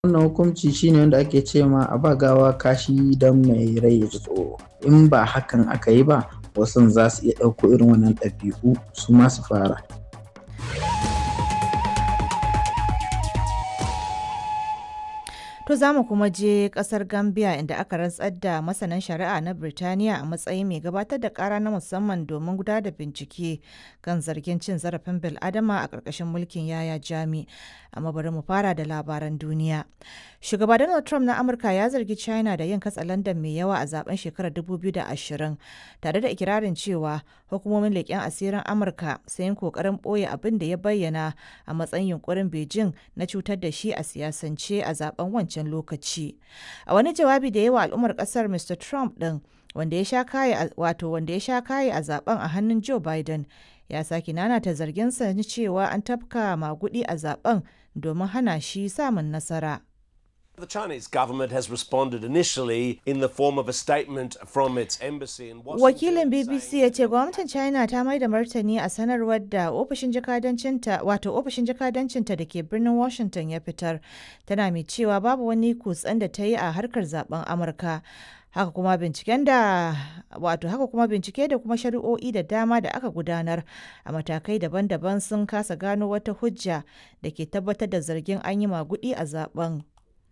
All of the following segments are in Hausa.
wannan hukunci shine wanda ake ce ma a ba gawa kashi don mai rai ya ji tsoro in ba hakan aka yi ba wasu za su iya ɗauko irin wannan ɗabi'u su ma su fara To za mu kuma je kasar Gambia inda aka rantsar da masanan shari'a na Birtaniya a matsayin mai gabatar da kara na musamman domin gudanar da bincike kan zargin cin zarafin bil'adama a ƙarƙashin mulkin yaya jami. Amma bari mu fara da labaran duniya. Shugaba Donald Trump na Amurka ya zargi China da yin katsalandan mai yawa a zaben shekarar 2020 tare da ikirarin cewa hukumomin leƙen asirin Amurka sun yi ƙoƙarin ɓoye abin da ya bayyana a matsayin yunkurin Beijing na cutar da shi a siyasance a zaben wancan lokaci. A wani jawabi da yawa al'ummar kasar Mr. Trump ɗin wanda ya sha kaye wato wanda ya sha kaye a zaben a hannun Joe Biden ya sake nanata zarginsa na cewa an tafka magudi a zaben domin hana shi samun nasara. The Chinese government has responded initially in the form of a statement from its embassy in Washington. Wakilin BBC ya ce gwamnatin China ta mai da martani a sanarwar da ofishin jakadancinta wato ofishin jakadancinta da ke birnin Washington ya fitar tana mai cewa babu wani kutsen da ta yi a harkar zaben Amurka. haka kuma binciken da wato haka kuma bincike da kuma shari'o'i da dama da aka gudanar a matakai daban-daban sun kasa gano wata hujja da ke tabbatar da zargin an yi magudi a zaben.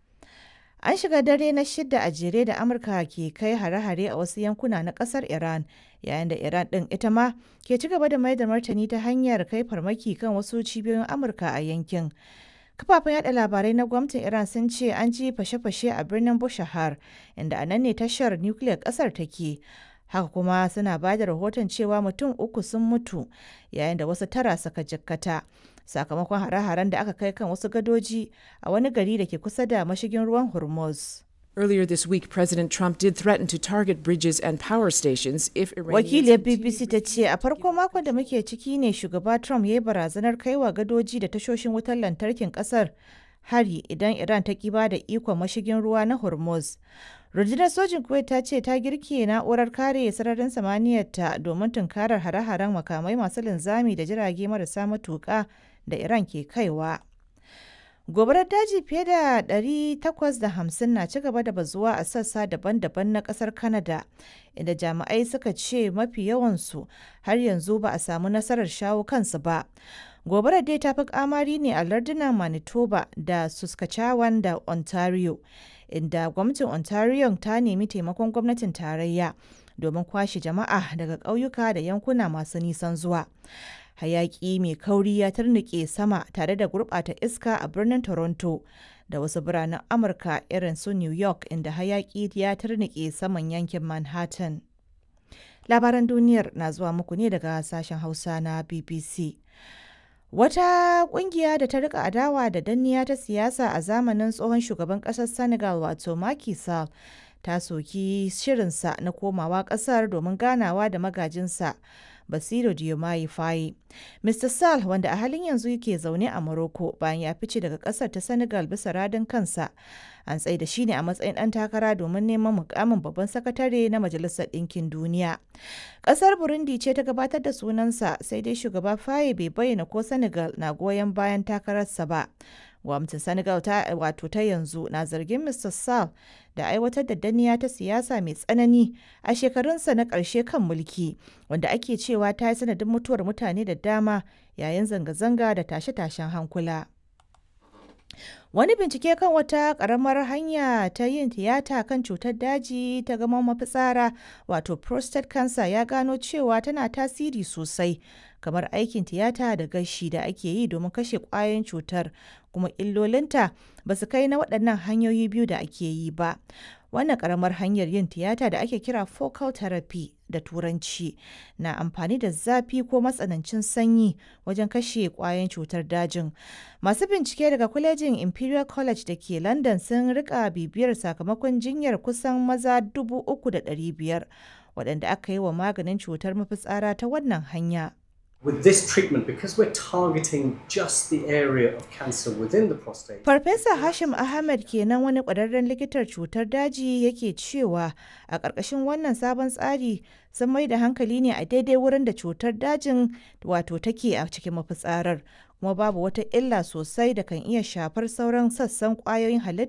An shiga dare na shida a jere da Amurka ke kai hare-hare a wasu yankuna na kasar Iran, yayin da Iran ɗin ita ma ke ci gaba da mai da martani ta hanyar kai farmaki kan wasu cibiyoyin Amurka a yankin. Kafafen yada labarai na gwamnatin Iran sun ce an ji fashe-fashe a birnin Bushahar, inda a nan ne tashar nukiliyar kasar take. Haka kuma suna ba da rahoton cewa mutum uku sun mutu yayin da wasu tara suka jikkata. Sakamakon hare-haren da aka kai kan wasu gadoji a wani gari da ke kusa da mashigin ruwan Hormuz. Earlier this week, President Trump did threaten to target bridges and power stations if Wakiliyar BBC ta ce a farko makon da muke ciki ne shugaba Trump ya yi barazanar kaiwa gadoji da tashoshin wutar lantarkin kasar hari idan Iran ta ki ba da ikon mashigin ruwa na Hormuz. Rundunar sojin Kuwait ta ce ta girke na'urar kare sararin samaniyarta domin tunkarar hare-haren makamai masu linzami da jirage marasa matuƙa da Iran ke kaiwa. Gobarar daji fiye da 850 na ci gaba da bazuwa a sassa daban-daban na kasar Canada, inda jami'ai suka ce mafi yawansu har yanzu ba a samu nasarar shawo kansu ba. Gobarar dai ta fi kamari ne a lardunan Manitoba da Saskatchewan da Ontario, inda gwamnatin Ontario ta nemi taimakon gwamnatin tarayya domin kwashe jama'a daga ƙauyuka da yankuna masu nisan zuwa. hayaki mai kauri ya tarnike sama tare da gurɓata iska a birnin toronto da wasu biranen amurka irin su new york inda hayaki ya tarnike saman yankin manhattan labaran duniyar na zuwa muku ne daga sashen hausa na bbc wata kungiya da ta rika adawa da danniya ta siyasa a zamanin tsohon shugaban kasar senegal wato Macky Sall ta soki shirinsa na komawa kasar domin ganawa da magajinsa Basiru Diomaye Faye. Mr. Sall wanda a halin yanzu yake zaune a Morocco bayan ya fice daga kasar ta Senegal bisa radin kansa. An tsaye da shi ne a matsayin ɗan takara domin neman mukamin babban sakatare na Majalisar Ɗinkin Duniya. Ƙasar Burundi ce ta gabatar da sunansa sai dai shugaba Faye bai bayyana ko Senegal na goyon bayan takararsa ba. gwamnatin senegal ta wato ta yanzu na zargin mr sall da aiwatar da danniya ta siyasa mai tsanani a shekarunsa na ƙarshe kan mulki wanda ake cewa ta yi sanadin mutuwar mutane da dama yayin zanga-zanga da tashe-tashen hankula wani bincike kan wata ƙaramar hanya ta yin tiyata kan cutar daji ta gama mafitsara wato prostate cancer ya gano cewa tana tasiri sosai kamar aikin tiyata da gashi da ake yi domin kashe ƙwayoyin cutar kuma illolinta ba su kai na waɗannan hanyoyi biyu da ake yi ba wannan ƙaramar hanyar yin tiyata da ake kira focal therapy da turanci na amfani da zafi ko matsanancin sanyi wajen kashe ƙwayoyin cutar dajin masu bincike daga kwalejin imperial college da ke london sun rika bibiyar sakamakon jinyar kusan maza 3,500 waɗanda aka yi wa maganin cutar mafitsara ta wannan hanya With this treatment, because we're targeting just the area of cancer within the prostate. Farfesa Hashim Ahmed kenan wani ƙwararren likitar cutar daji yake cewa a ƙarƙashin wannan sabon tsari sun mai da hankali ne a daidai wurin da cutar dajin wato take a cikin mafitsarar kuma babu wata illa sosai da kan iya shafar sauran sassan ƙwayoyin halitta